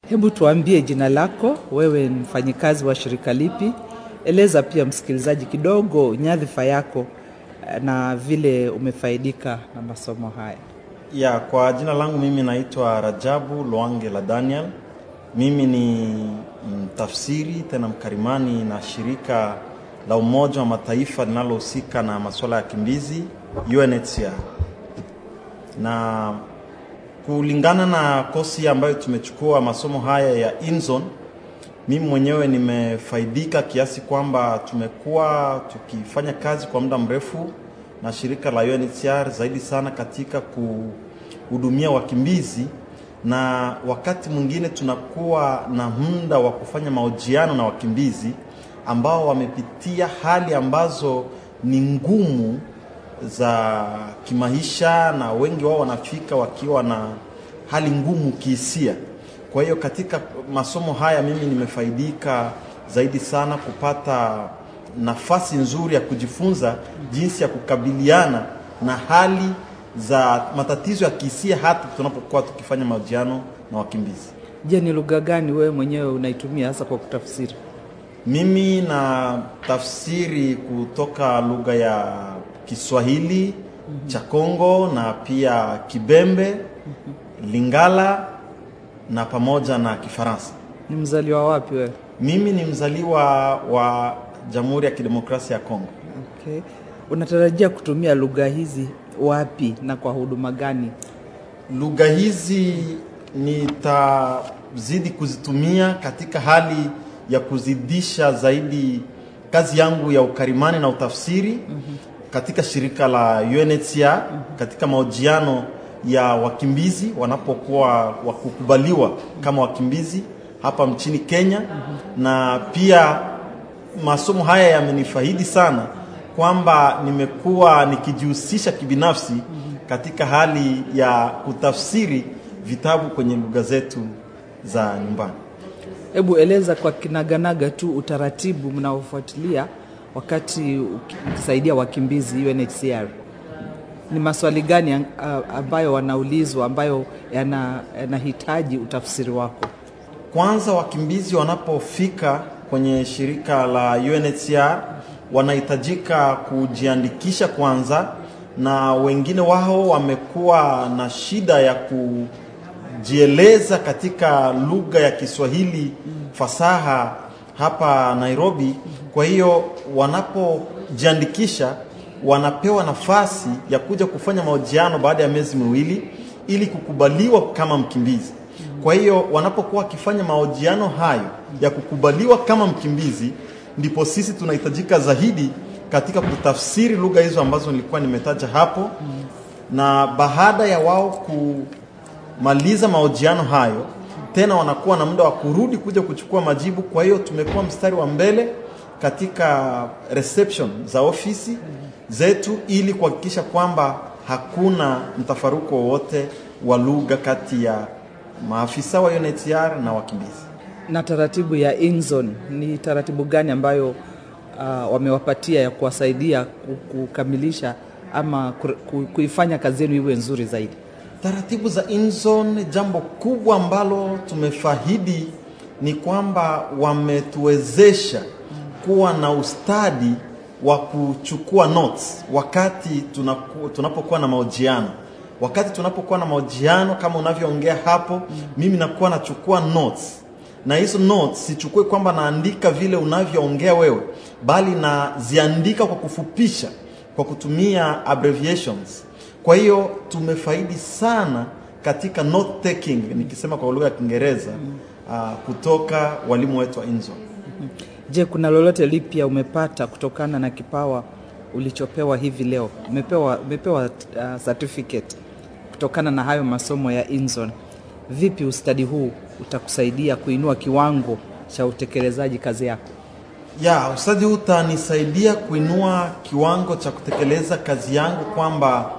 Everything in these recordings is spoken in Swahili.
Hebu tuambie jina lako, wewe ni mfanyikazi wa shirika lipi? Eleza pia msikilizaji kidogo nyadhifa yako eh, na vile umefaidika na masomo haya. Ya, kwa jina langu mimi naitwa Rajabu Lwange la Daniel. Mimi ni mtafsiri tena mkarimani na shirika la Umoja wa Mataifa linalohusika na masuala ya kimbizi UNHCR. Na kulingana na kosi ambayo tumechukua masomo haya ya Inzon, mimi mwenyewe nimefaidika kiasi kwamba tumekuwa tukifanya kazi kwa muda mrefu na shirika la UNHCR zaidi sana katika kuhudumia wakimbizi, na wakati mwingine tunakuwa na muda wa kufanya mahojiano na wakimbizi ambao wamepitia hali ambazo ni ngumu za kimaisha, na wengi wao wanafika wakiwa na hali ngumu kihisia. Kwa hiyo katika masomo haya mimi nimefaidika zaidi sana kupata nafasi nzuri ya kujifunza jinsi ya kukabiliana na hali za matatizo ya kihisia hata tunapokuwa tukifanya mahojiano na wakimbizi. Je, ni lugha gani wewe mwenyewe unaitumia hasa kwa kutafsiri? Mimi na tafsiri kutoka lugha ya Kiswahili cha Kongo na pia Kibembe, Lingala na pamoja na Kifaransa. Ni mzaliwa wapi wewe? Mimi ni mzaliwa wa Jamhuri ya Kidemokrasia ya Kongo. Okay. Unatarajia kutumia lugha hizi wapi na kwa huduma gani? Lugha hizi nitazidi kuzitumia katika hali ya kuzidisha zaidi kazi yangu ya ukarimani na utafsiri katika shirika la UNHCR katika mahojiano ya wakimbizi wanapokuwa wakukubaliwa kama wakimbizi hapa nchini Kenya, na pia masomo haya yamenifaidi sana kwamba nimekuwa nikijihusisha kibinafsi katika hali ya kutafsiri vitabu kwenye lugha zetu za nyumbani. Hebu eleza kwa kinaganaga tu utaratibu mnaofuatilia wakati uki- ukisaidia wakimbizi UNHCR. Ni maswali gani ang- a- ambayo wanaulizwa ambayo yana- yanahitaji utafsiri wako? Kwanza, wakimbizi wanapofika kwenye shirika la UNHCR wanahitajika kujiandikisha kwanza, na wengine wao wamekuwa na shida ya kujieleza katika lugha ya Kiswahili fasaha hapa Nairobi. Kwa hiyo wanapojiandikisha wanapewa nafasi ya kuja kufanya mahojiano baada ya miezi miwili ili kukubaliwa kama mkimbizi. Kwa hiyo wanapokuwa wakifanya mahojiano hayo ya kukubaliwa kama mkimbizi, ndipo sisi tunahitajika zaidi katika kutafsiri lugha hizo ambazo nilikuwa nimetaja hapo, na baada ya wao kumaliza mahojiano hayo, tena wanakuwa na muda wa kurudi kuja kuchukua majibu. Kwa hiyo tumekuwa mstari wa mbele katika reception za ofisi zetu ili kuhakikisha kwamba hakuna mtafaruko wowote wa lugha kati ya maafisa wa UNHCR na wakimbizi. Na taratibu ya Inzon ni taratibu gani ambayo uh, wamewapatia ya kuwasaidia ku- kukamilisha ama ku- ku- kuifanya kazi yenu iwe nzuri zaidi? Taratibu za Inzon, jambo kubwa ambalo tumefahidi ni kwamba wametuwezesha kuwa na ustadi wa kuchukua notes wakati tunaku, tunapokuwa na mahojiano. Wakati tunapokuwa na mahojiano kama unavyoongea hapo, mimi nakuwa nachukua notes na hizo notes sichukue kwamba naandika vile unavyoongea wewe, bali naziandika kwa kufupisha kwa kutumia abbreviations. Kwa hiyo tumefaidi sana katika note taking, nikisema kwa lugha ya Kiingereza uh, kutoka walimu wetu wa Inzo. Je, kuna lolote lipya umepata kutokana na kipawa ulichopewa hivi leo? Umepewa, umepewa uh, certificate kutokana na hayo masomo ya Inzon. Vipi ustadi huu utakusaidia kuinua kiwango cha utekelezaji kazi yako? Ya, ustadi huu utanisaidia kuinua kiwango cha kutekeleza kazi yangu, kwamba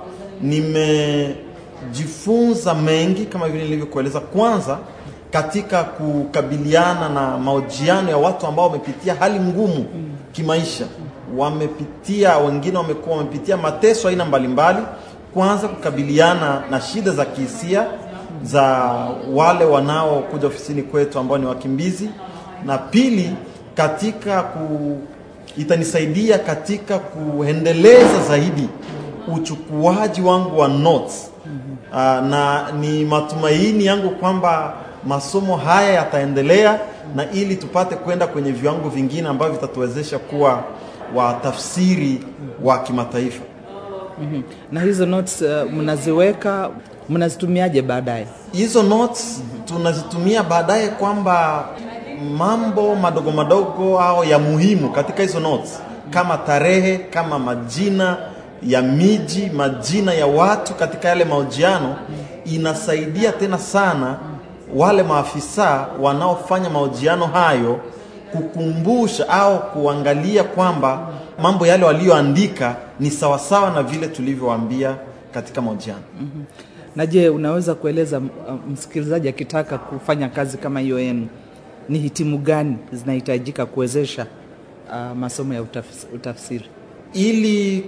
nimejifunza mengi kama vile nilivyokueleza. Kwanza, katika kukabiliana na mahojiano ya watu ambao wamepitia hali ngumu kimaisha, wamepitia wengine, wamekuwa wamepitia mateso aina mbalimbali. Kwanza kukabiliana na shida za kihisia za wale wanaokuja ofisini kwetu ambao ni wakimbizi, na pili katika ku, itanisaidia katika kuendeleza zaidi uchukuaji wangu wa notes. Uh, na ni matumaini yangu kwamba masomo haya yataendelea na ili tupate kwenda kwenye viwango vingine ambavyo vitatuwezesha kuwa watafsiri wa kimataifa. Mhm. Na hizo notes uh, mnaziweka mnazitumiaje baadaye? Hizo notes tunazitumia baadaye kwamba mambo madogo madogo au ya muhimu katika hizo notes kama tarehe, kama majina ya miji, majina ya watu katika yale mahojiano, inasaidia tena sana wale maafisa wanaofanya mahojiano hayo kukumbusha au kuangalia kwamba mambo yale walioandika ni sawasawa na vile tulivyowaambia katika mahojiano. Na je, unaweza kueleza uh, msikilizaji akitaka kufanya kazi kama hiyo yenu, ni hitimu gani zinahitajika kuwezesha uh, masomo ya utafs, utafsiri? ili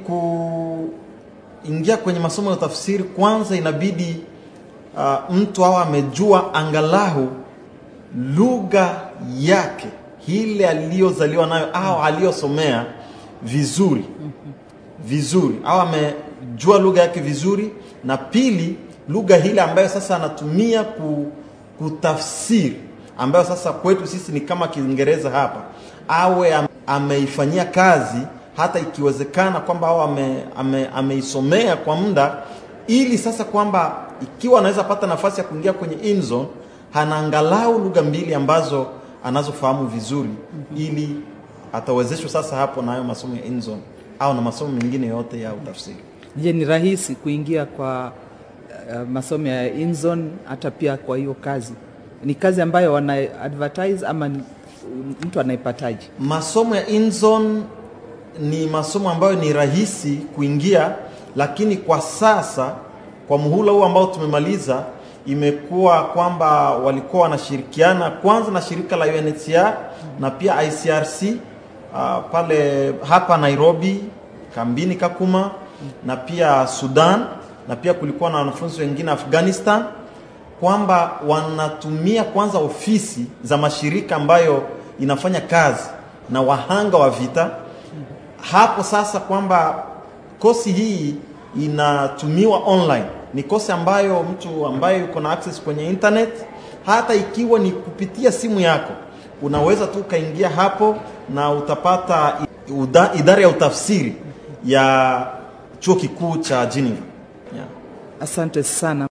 kuingia kwenye masomo ya utafsiri kwanza inabidi uh, mtu awe amejua angalau lugha yake ile aliyozaliwa nayo au aliyosomea vizuri vizuri au amejua lugha yake vizuri na pili lugha ile ambayo sasa anatumia ku, kutafsiri ambayo sasa kwetu sisi ni kama kiingereza hapa awe am- ameifanyia kazi hata ikiwezekana kwamba au ame, ame, ameisomea kwa muda ili sasa kwamba ikiwa anaweza pata nafasi ya kuingia kwenye INZON hana angalau lugha mbili ambazo anazofahamu vizuri ili atawezeshwa sasa hapo na hayo masomo ya INZON au na masomo mengine yote ya utafsiri. Je, ni rahisi kuingia kwa uh, masomo ya INZON hata pia kwa hiyo kazi? Ni kazi ambayo wana advertise ama ni, mtu anaipataje? Masomo ya INZON ni masomo ambayo ni rahisi kuingia, lakini kwa sasa kwa muhula huu ambao tumemaliza, imekuwa kwamba walikuwa wanashirikiana kwanza na shirika la UNHCR na pia ICRC uh, pale hapa Nairobi kambini Kakuma na pia Sudan na pia kulikuwa na wanafunzi wengine Afghanistan kwamba wanatumia kwanza ofisi za mashirika ambayo inafanya kazi na wahanga wa vita. Hapo sasa kwamba kosi hii inatumiwa online, ni kosi ambayo mtu ambaye yuko na access kwenye internet, hata ikiwa ni kupitia simu yako, unaweza tu ukaingia hapo na utapata uda, idara ya utafsiri ya chuo kikuu cha Geneva. Yeah. Asante sana.